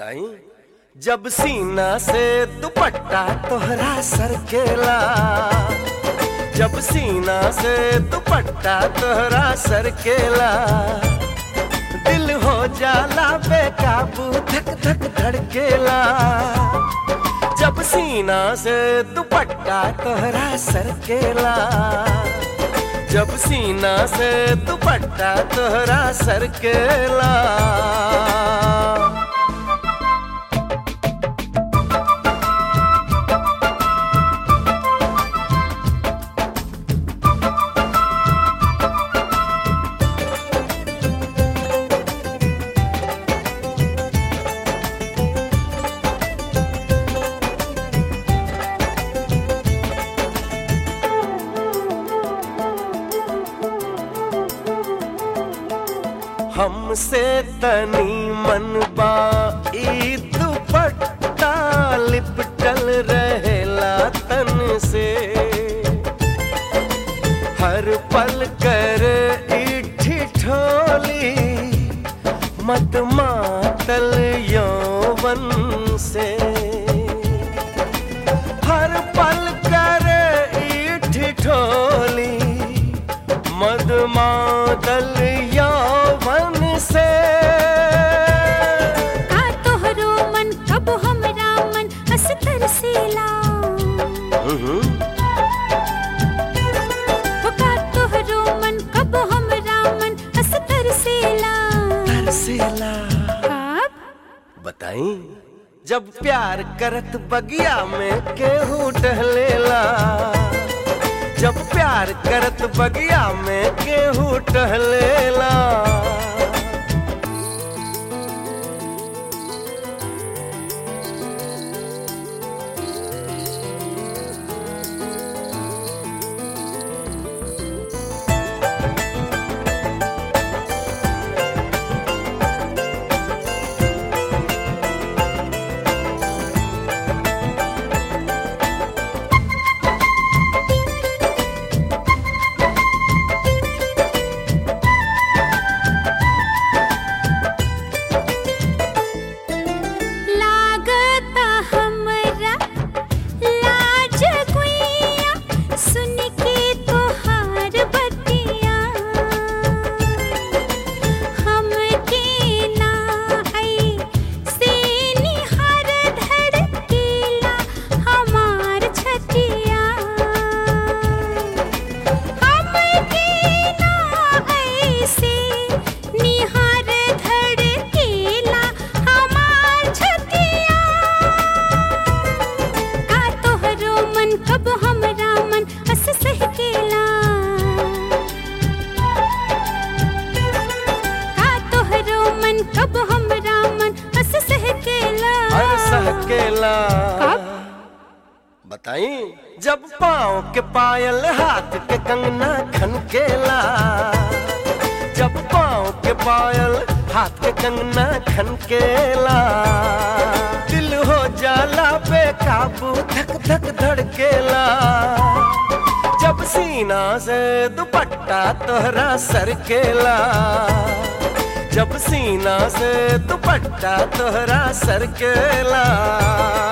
बताई जब सीना से दुपट्टा तोहरा सरकेला जब सीना से दुपट्टा तोहरा सरकेला दिल हो जाला बेकाबू धक धक धड़केला जब सीना से दुपट्टा तोहरा सरकेला जब सीना से दुपट्टा तोहरा सरकेला हमसे तनी मनबा ई दुपट्टा लिपटल रहेला तन से हर पल कर इठी ठोली मत मातल यौवन से हर पल कर इठी ठोली मद मातल यौवन से का तोहरो मन कब हमरा मन हंस तरसेला हो का तोहरो मन कब हमरा मन हंस तरसेला तरसेला कब बताई जब प्यार करत बगिया में केहू टहलेला जब प्यार करत बगिया में केहू टहलेला लागता हमरा लाज गुइया सुन के तोहार बतिया हमके ना है से निहार धड़केला हमार छतिया हमके ना ऐसे निहार धड़केला हमार छतिया का तोहरो मन कब हमरा मन हंस सहकेला का तोहरो मन कब हमरा मन हंस सहकेला हर सहकेला कब? बताई जब पाँव के पायल हाथ के कंगना खनकेला जब पाँव के पायल हाथ के कंगना खनकेला दिल हो जाला बेकाबू धक धक धड़केला जब सीना से दुपट्टा तोहरा सरकेला जब सीना से दुपट्टा तोहरा सरकेला